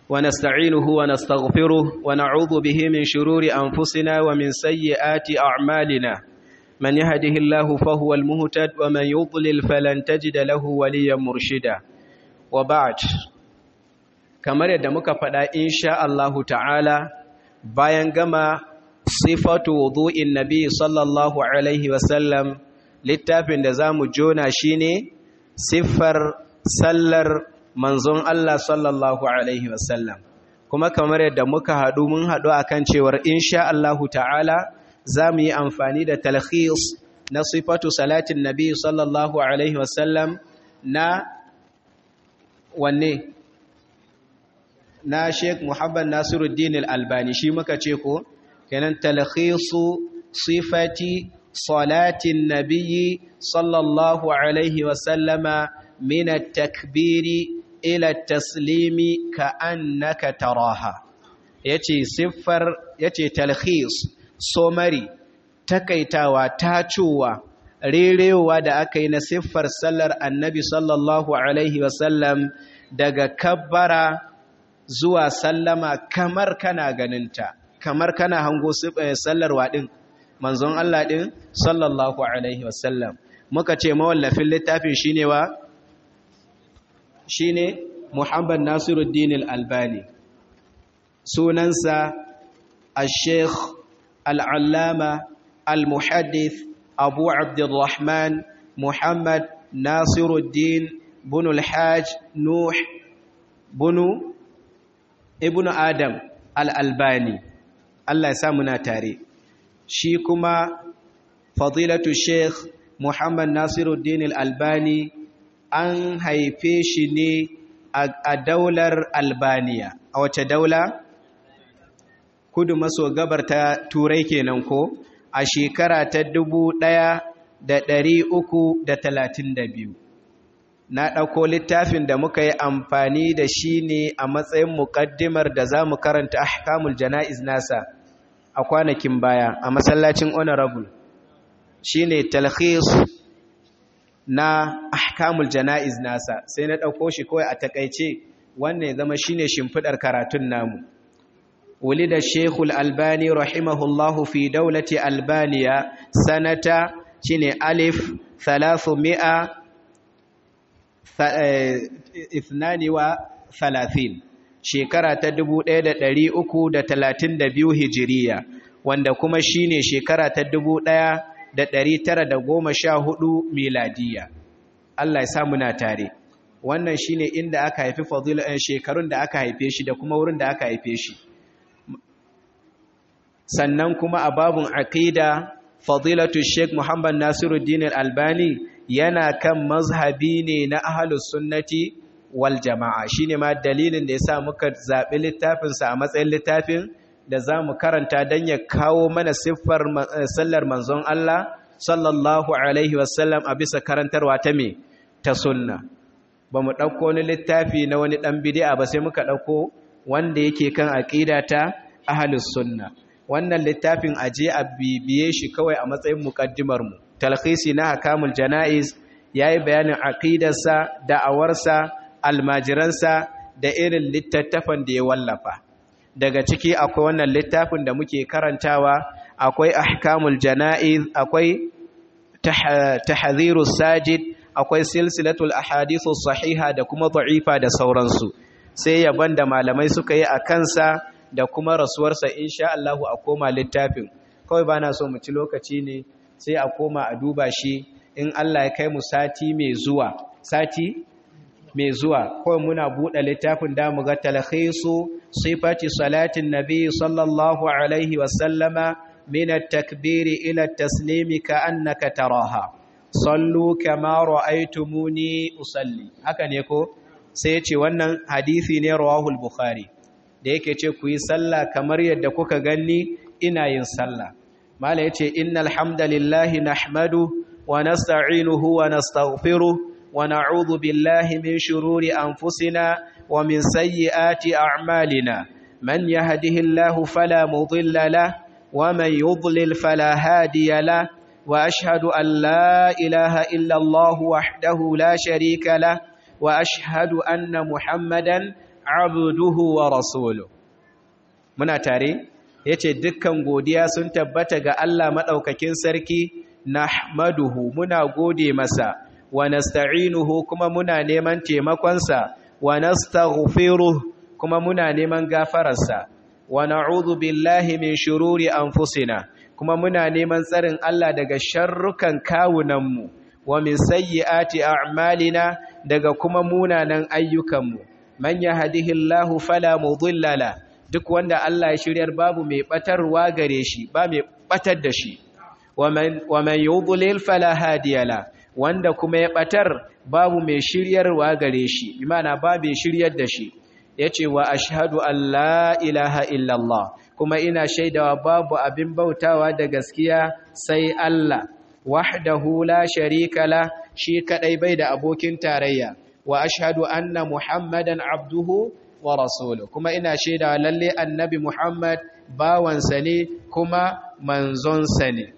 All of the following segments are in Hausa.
ونستعينه ونستغفره ونعوذ به من شرور أنفسنا ومن سيئات أعمالنا من يهده الله فهو المهتد ومن يضلل فلن تجد له وليا مرشدا وبعد kamar yadda muka faɗa insha Allahu ta'ala bayan gama sifatu wudu'in nabi sallallahu alaihi wasallam littafin da zamu jona shine siffar sallar manzon Allah sallallahu alaihi wasallam kuma kamar yadda muka haɗu mun haɗu akan cewar insha Allahu ta'ala zamu yi amfani da talkhis na sifatu salatin nabi sallallahu alaihi wasallam na wanne na Sheikh Muhammad Nasiruddin Al-Albani shi muka ce ko kenan talkhisu sifati salatin nabiyyi sallallahu alaihi wa sallama min at-takbiri ila at-taslimi ka'annaka taraha yace siffar yace talkhis somari takaitawa tacuwa rerewa da aka yi na siffar sallar annabi sallallahu alaihi wa sallam daga kabbara zuwa sallama kamar kana ganinta kamar kana hango sallar waɗin manzon Allah ɗin sallallahu alaihi wasallam muka ce mawallafin littafin shine wa shine Muhammad Nasiruddin Al-Albani sunansa al-Sheikh al-Allama al-Muhaddith Abu Abdurrahman Muhammad Nasiruddin bin al-Hajj Nuh bunu ibnu adam al'albani Allah ya sa muna tare shi kuma fadilatu sheikh muhammad nasiruddin al'albani an haife shi ne a daular albaniya a wace daula kudu maso gabar ta turai kenan ko a shekara ta dubu ɗaya da ɗari uku da talatin da biyu na ɗauko littafin da muka yi amfani da shi ne a matsayin muƙaddimar da za mu karanta ahkamul jana'iz nasa a kwanakin baya a masallacin honorable shi ne talhis na ahkamul jana'iz nasa sai na ɗauko shi kawai a takaice wannan ya zama shi ne shimfiɗar karatun namu wuli da shekul albani rahimahullahu fi daulati albaniya sanata shi ne alif thalathu mi'a ithnani wa thalathin shekara ta dubu ɗaya da ɗari uku da talatin da biyu hijiriya wanda kuma shine shekara ta dubu ɗaya da ɗari tara da goma sha hudu miladiya Allah ya sa muna tare wannan shine inda aka haifi fadila shekarun da aka haife shi da kuma wurin da aka haife shi sannan kuma a babun aqida fadilatu sheikh muhammad nasiruddin al-albani yana kan mazhabi ne na ahalus sunnati wal jama'a shine ma dalilin da yasa muka zabi littafin sa a matsayin littafin da zamu karanta dan ya kawo mana siffar sallar manzon Allah sallallahu alaihi wasallam a bisa karantarwa ta me ta sunna bamu dauko wani littafi na wani dan bid'a ba sai muka dauko wanda yake kan aqida ta ahalus sunna wannan littafin aje a bibiye shi kawai a matsayin mukaddimar mu talkhisi na hakamul jana'iz yayi bayanin aqidarsa da'awarsa almajiransa da irin littattafan da ya wallafa daga ciki akwai wannan littafin da muke karantawa akwai ahkamul jana'iz akwai tahdhirus sajid akwai silsilatul ahadithus sahiha da kuma da'ifa da sauransu sai yaban da malamai suka yi a kansa da kuma rasuwarsa insha Allah a koma littafin kawai bana so mu ci lokaci ne sai a koma a duba shi in Allah ya kai mu sati mai zuwa sati mai zuwa kawai muna buɗe littafin da mu ga talhisu sifati salatin nabi sallallahu alaihi wasallama min at-takbiri ila at-taslimi ka annaka taraha sallu kama ra'aytumuni usalli haka ne ko sai ce wannan hadisi ne rawahul bukhari da yake ce ku yi sallah kamar yadda kuka ganni ina yin sallah mala yace innal hamdalillahi nahmadu wa nasta'inuhu wa nastaghfiruh wa na'udhu billahi min shururi anfusina wa min sayyiati a'malina man yahdihillahu fala mudilla lahu wa man yudlil fala hadiya lahu wa ashhadu an la ilaha illa Allah wahdahu la sharika lahu wa ashhadu anna Muhammadan abduhu wa rasuluhu muna tare yace dukkan godiya sun tabbata ga Allah madaukakin sarki nahmaduhu muna gode masa wa nasta'inuhu kuma muna neman taimakonsa wa nastaghfiruh kuma muna neman gafararsa wa na'udhu billahi min shururi anfusina kuma muna neman tsarin Allah daga sharrukan kawunanmu wa min sayyiati a'malina daga kuma munanan ayyukanmu man yahdihillahu fala mudilla la duk wanda Allah ya shiryar babu mai batarwa gare shi ba mai batar da shi wa man yudlil fala hadiya la wanda kuma ya batar babu mai shiryarwa gare shi imana ba mai shiryar da shi yace wa ashhadu an la ilaha illallah kuma ina shaidawa babu abin bautawa da gaskiya sai Allah wahdahu la sharika la shi kadai bai da abokin tarayya wa ashhadu anna muhammadan abduhu wa rasuluhu kuma ina shaidawa lalle annabi muhammad bawansa ne kuma manzonsa ne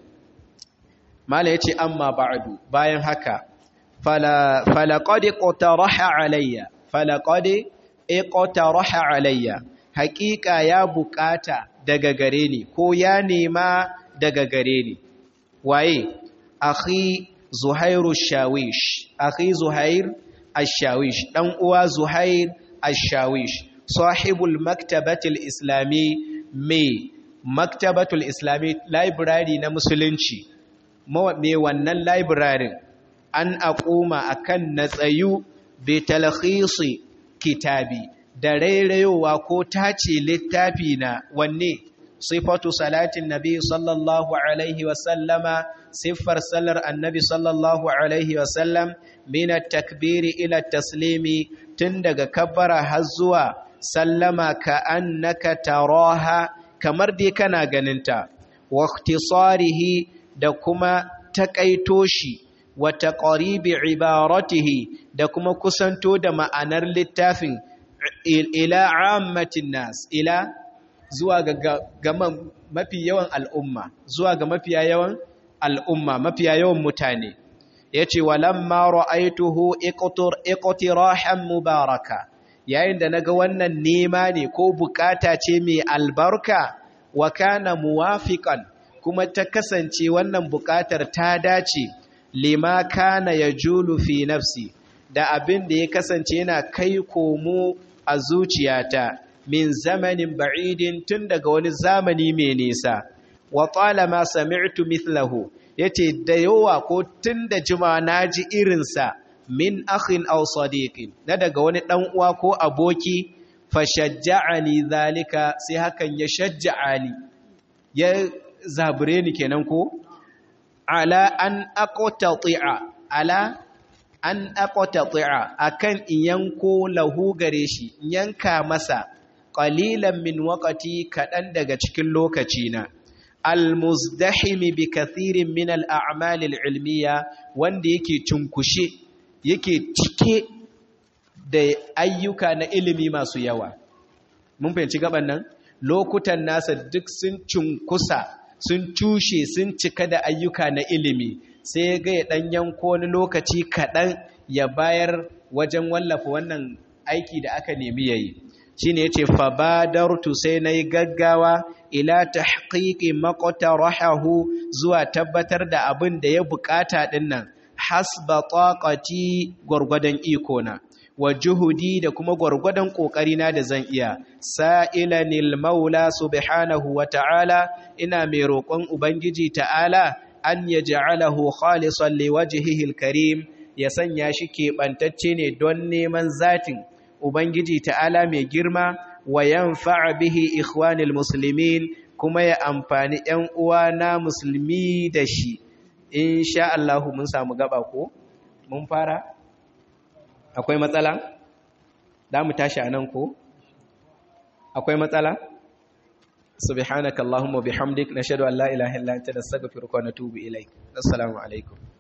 mala yace amma ba'du bayan haka fala falaqad qataraha alayya falaqad iqtaraha alayya haqiqa ya bukata daga gare ni ko ya nema daga gare ni waye akhi zuhairu shawish akhi zuhair ash-shawish dan uwa zuhair ash-shawish sahibul maktabatil islami me maktabatul islami library na musulunci me wannan library an aquma akan natsayu bi talkhisi kitabi da rairayowa ko tace littafi na wanne sifatu salatin nabi sallallahu alaihi wasallama siffar sallar annabi sallallahu alaihi wasallam min takbiri ila taslimi tun daga kabbara har zuwa sallama ka annaka taraha kamar dai kana ganinta wa ikhtisarihi da kuma takaito shi wa taqribi ibaratihi da kuma kusanto da ma'anar littafin ila ammatin nas ila zuwa ga mafi yawan al'umma zuwa ga mafiya yawan al'umma mafiya yawan mutane yace walamma ra'aituhu iqtirahan mubaraka yayin da naga wannan nema ne ko bukata ce mai albarka wa kana muwafiqan kuma ta kasance wannan bukatar ta dace lima kana yajulu fi nafsi da abin da ya kasance yana kai komo a zuciyata min zamanin ba'idin tun daga wani zamani mai nisa wa talama sami'tu mithlahu yace da yawa ko tun da juma naji irinsa min akhin aw sadiqin na daga wani dan uwa ko aboki fashajja'ani zalika sai hakan ya shajja'ani ya zabure ni kenan ko ala an aqtati'a ala an aqtati'a akan in yanko lahu gare shi yanka masa qalilan min waqti kadan daga cikin lokacina almuzdahimi bi kathirin min al'amal al'ilmiya wanda yake cunkushe yake cike da ayyuka na ilimi masu yawa mun fahimci gaban nan lokutan nasa duk sun cunkusa sun cushe sun cika da ayyuka na ilimi sai ga ya dan yanko wani lokaci kaɗan ya bayar wajen wallafa wannan aiki da aka nemi yayi shine yace fa badartu sai nayi gaggawa ila tahqiqi maqtarahu zuwa tabbatar da abin da ya bukata dinnan hasba taqati gurgudan iko na wa juhudi da kuma gurgudan kokari na da zan iya sa'ilanil maula subhanahu wa ta'ala ina mai roƙon ubangiji ta'ala an yaj'alahu khalisan liwajhihi alkarim ya sanya shi keɓantacce ne don neman zatin Ubangiji ta'ala mai girma wa yanfa'a bihi ikhwanil muslimin kuma ya amfani ‘yan uwa na musulmi da shi, in sha Allahu mun samu gaba ko? Mun fara? Akwai matsala? Da mu tashi a nan ko? Akwai matsala? Subhanaka Allahumma bihamdik nashhadu an la ilaha illa anta nastaghfiruka wa natubu ilaik. Assalamu alaikum.